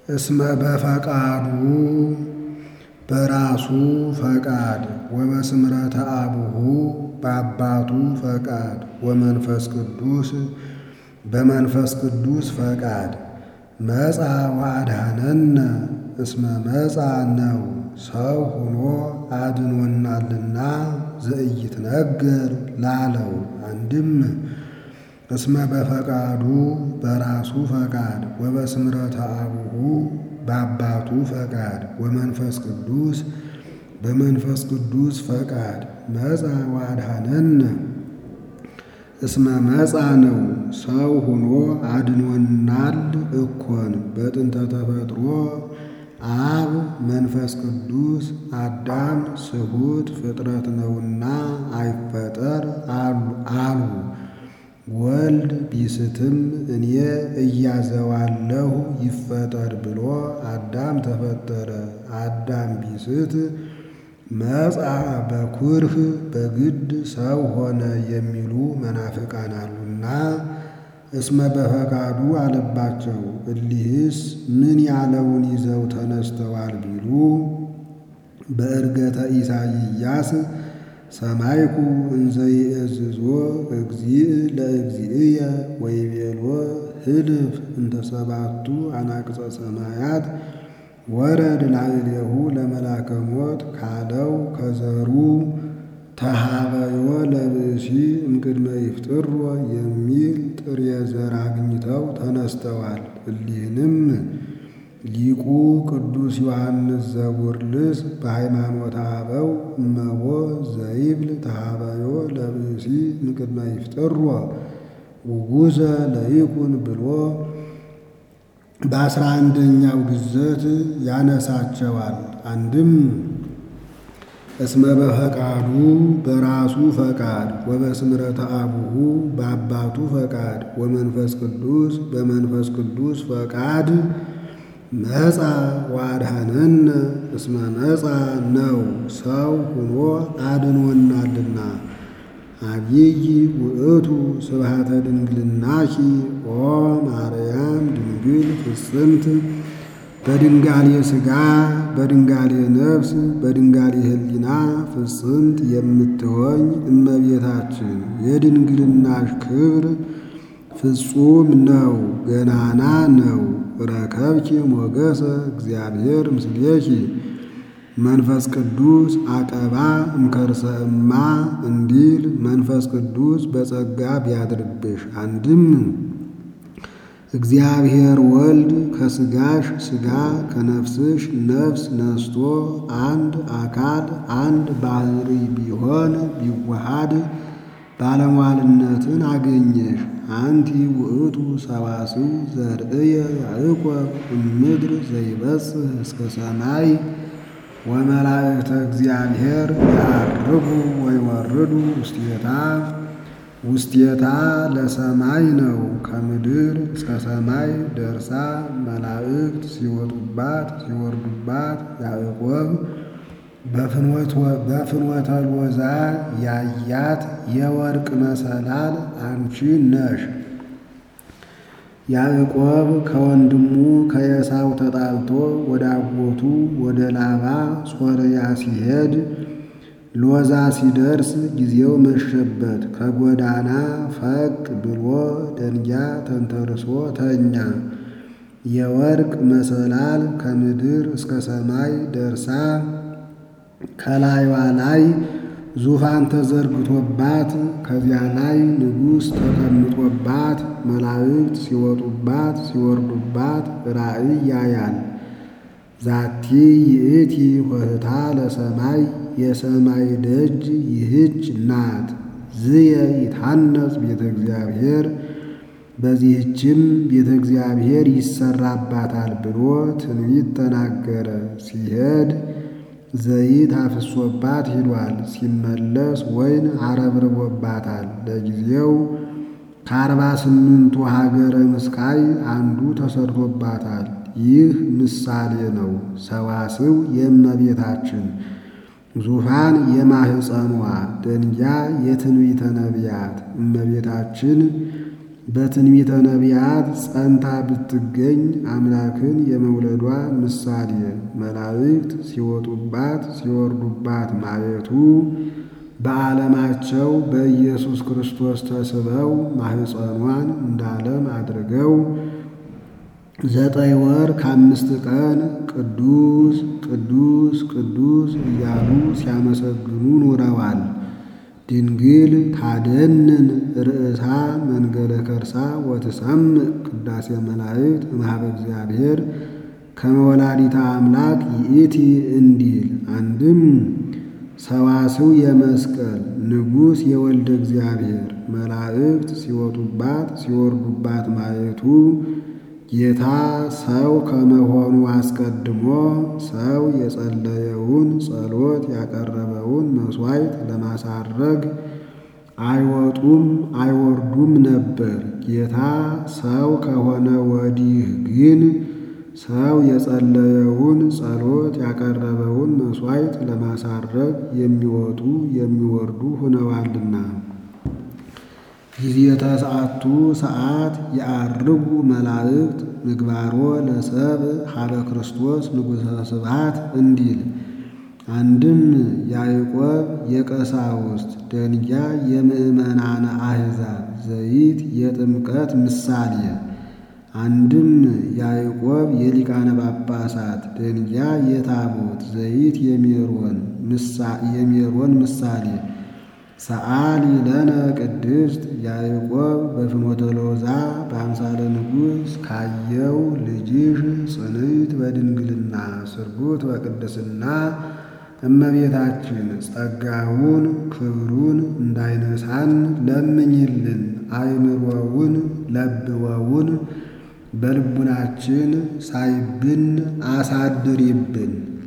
እስመ በፈቃዱ በራሱ ፈቃድ ወበስምረተ አቡሁ በአባቱ ፈቃድ ወመንፈስ ቅዱስ በመንፈስ ቅዱስ ፈቃድ መጻ ወአድኀነነ እስመ መጻ ነው ሰው ሆኖ አድኖናልና ዘኢይትነገር ላለው አንድም እስመ በፈቃዱ በራሱ ፈቃድ ወበስምረተ አቡሁ በአባቱ ፈቃድ ወመንፈስ ቅዱስ በመንፈስ ቅዱስ ፈቃድ መጻ ወአድኀነነ እስመ መጻ ነው ሰው ሆኖ አድኖናል እኮን በጥንተ ተፈጥሮ አብ መንፈስ ቅዱስ አዳም ስሁት ፍጥረት ነውና አይፈጠር አሉ። ወልድ ቢስትም እኔ እያዘዋለሁ ይፈጠር ብሎ አዳም ተፈጠረ። አዳም ቢስት መጻ በኩርህ በግድ ሰው ሆነ የሚሉ መናፍቃን አሉና እስመ በፈቃዱ አለባቸው። እሊህስ ምን ያለውን ይዘው ተነስተዋል ቢሉ በዕርገተ ኢሳይያስ ሰማይኩ እንዘ ይእዝዞ እግዚእ ለእግዚእየ ወይቤሎ ህልፍ እንተ ሰባቱ አናቅጸ ሰማያት ወረድ ላዕሌሁ ለመላከ ሞት ካለው ከዘሩ ተሃበዮ ለብእሲ እምቅድመ ይፍጥሮ የሚል ጥሬ ዘር አግኝተው ተነስተዋል። እሊህንም ሊቁ ቅዱስ ዮሐንስ ዘቡርልስ በሃይማኖተ አበው እመቦ ዘይብል ተሃበዮ ለብእሲ እምቅድመ ይፍጥሮ ውጉዘ ለይኩን ብሎ በአስራ አንደኛው ግዘት ያነሳቸዋል። አንድም እስመ በፈቃዱ በራሱ ፈቃድ ወበስምረተ አቡሁ በአባቱ ፈቃድ ወመንፈስ ቅዱስ በመንፈስ ቅዱስ ፈቃድ መጻ ወአድኀነነ እስመ መጻ ነው ሰው ሆኖ አድኖናልና። አብይ ውእቱ ስብሐተ ድንግልናኪ ኦ ማርያም ድንግል ፍጽምት በድንጋሌ ሥጋ በድንጋሌ ነፍስ በድንጋሌ ሕሊና ፍጽምት የምትሆኝ እመቤታችን የድንግልናሽ ክብር ፍጹም ነው፣ ገናና ነው። ረከብኪ ሞገሰ እግዚአብሔር ምስሌኪ መንፈስ ቅዱስ አቀባ እምከርሰ እማ እንዲል መንፈስ ቅዱስ በጸጋ ቢያድርብሽ አንድም እግዚአብሔር ወልድ ከሥጋሽ ሥጋ ከነፍስሽ ነፍስ ነስቶ አንድ አካል አንድ ባሕሪ ቢሆን ቢዋሃድ ባለሟልነትን አገኘሽ። አንቲ ውእቱ ሰዋስው ዘርእየ ያዕቆብ እምድር ዘይበጽሕ እስከ ሰማይ ወመላእክተ እግዚአብሔር ያርጉ ወይወርዱ ውስቴታ ውስቴታ ለሰማይ ነው። ከምድር እስከ ሰማይ ደርሳ መላእክት ሲወጡባት ሲወርዱባት ያዕቆብ በፍኖተ ሎዛ ያያት የወርቅ መሰላል አንቺ ነሽ። ያዕቆብ ከወንድሙ ከኤሳው ተጣልቶ ወደ አጎቱ ወደ ላባ ሶርያ ሲሄድ ሎዛ ሲደርስ ጊዜው መሸበት። ከጎዳና ፈቅ ብሎ ደንጊያ ተንተርሶ ተኛ። የወርቅ መሰላል ከምድር እስከ ሰማይ ደርሳ ከላይዋ ላይ ዙፋን ተዘርግቶባት ከዚያ ላይ ንጉሥ ተቀምጦባት መላእክት ሲወጡባት ሲወርዱባት ራእይ ያያል። ዛቲ ይእቲ ኆኅታ ለሰማይ የሰማይ ደጅ ይህች ናት። ዝየ ይታነጽ ቤተ እግዚአብሔር በዚህችም ቤተ እግዚአብሔር ይሰራባታል ብሎ ትንቢት ተናገረ። ሲሄድ ዘይት አፍሶባት ሂዷል። ሲመለስ ወይን አረብርቦባታል። ለጊዜው ከአርባ ስምንቱ ሀገረ ምስቃይ አንዱ ተሰርቶባታል። ይህ ምሳሌ ነው። ሰዋስው የእመቤታችን ዙፋን የማህፀኗ ደንጊያ የትንቢተ ነቢያት እመቤታችን በትንቢተ ነቢያት ጸንታ ብትገኝ አምላክን የመውለዷ ምሳሌ መላእክት ሲወጡባት ሲወርዱባት ማየቱ በዓለማቸው በኢየሱስ ክርስቶስ ተስበው ማኅፀኗን እንዳለም አድርገው ዘጠኝ ወር ከአምስት ቀን ቅዱስ ቅዱስ ቅዱስ እያሉ ሲያመሰግኑ ኑረዋል። ድንግል ታደንን ርእሳ መንገለ ከርሳ ወትሰምዕ ቅዳሴ መላእክት እምኀበ እግዚአብሔር ከመ ወላዲተ አምላክ ይእቲ እንዲል አንድም ሰዋስው የመስቀል ንጉሥ የወልደ እግዚአብሔር መላእክት ሲወጡባት ሲወርዱባት ማየቱ ጌታ ሰው ከመሆኑ አስቀድሞ ሰው የጸለየውን ጸሎት ያቀረበውን መሥዋዕት ለማሳረግ አይወጡም አይወርዱም ነበር። ጌታ ሰው ከሆነ ወዲህ ግን ሰው የጸለየውን ጸሎት ያቀረበውን መሥዋዕት ለማሳረግ የሚወጡ የሚወርዱ ሆነዋልና። ጊዜ ተስዓቱ ሰዓት የዐርጉ መላእክት ምግባሮ ለሰብ ሀበ ክርስቶስ ንጉሠ ስብሐት እንዲል አንድም ያዕቆብ የቀሳውስት ደንጊያ የምእመናነ አሕዛብ ዘይት የጥምቀት ምሳሌ አንድም ያዕቆብ የሊቃነ ጳጳሳት ደንጊያ የታቦት ዘይት የሜሮን ምሳሌ ሰአሊ ለነ ቅድስት ያዕቆብ በፍኖተ ሎዛ በአምሳለ ንጉሥ ካየው ልጅሽ ጽንዕት በድንግልና ስርጉት በቅድስና እመቤታችን ጸጋውን ክብሩን እንዳይነሳን ለምኝልን። አይምሮውን ለብወውን በልቡናችን ሳይብን አሳድሪብን።